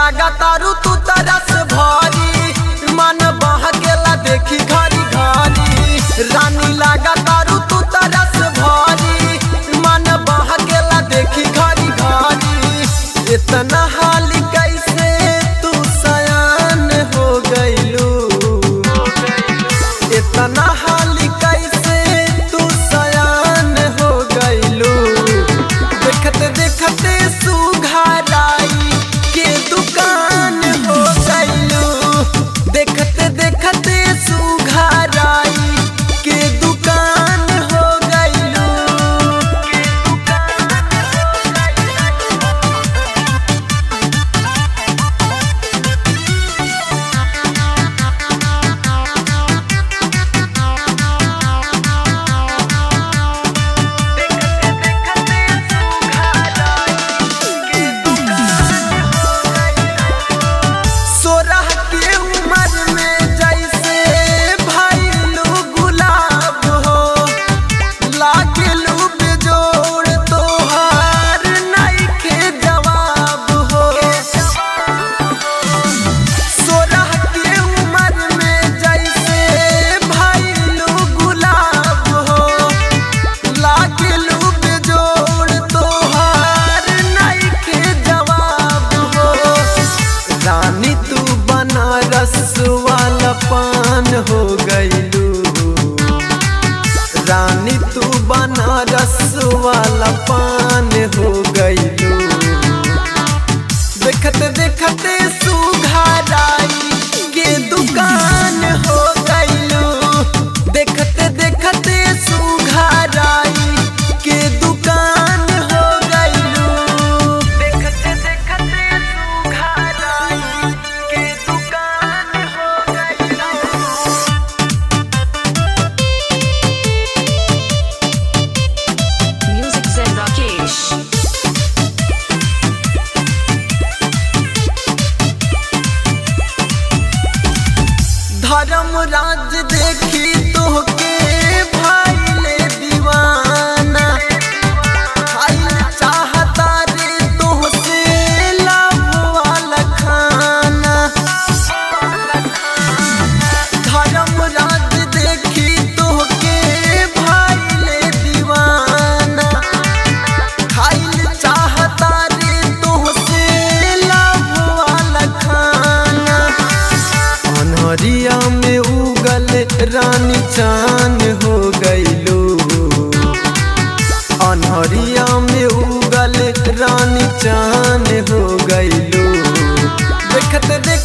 लागा तारू तू तरस भरी मन बह गेला देखी घरी घरी रानी लागा तारू तू तरस भरी मन बह गेला देखी घरी घरी इतना हाली कैसे तू सयान हो गइलू इतना हाली कैसे तू सयान हो गइलू देखते देखते सुघराई के दुकान हो गइलू देखते देखते सुघराई के दुकान हो गइलू सोरह के उम्र में जैसे भइलू गुलाब हो लागलू बेजोड़ तोहार नइखे जवाब हो सोरह के उम्र में जैसे भइलू गुलाब हो लागलू बेजोड़ तोहार नइखे जवाब हो रानी तू बनारस वाला पान हो गइलू रानी तू बनारस वाला पान हो गइलू देखते देखते सुघराई के दुकान हो गइलू देखते देखते सुघराई के दुकान हो गइलू देखते देखते सुघराई के दुकान हो गइलू Music Zen Rakesh. धर्म राज देखी तोहके भाईले दीवाना खाइल चाहता रे तोहसे लाभ वाला खाना धर्म राज देखी तोहके भाईले दीवाना खाइल चाहता रे तोहसे लाभ वाला खाना अनहरिया में उगल रानी चान हो गइलू अनहरिया में उगल रानी चान हो गइलू देखते देख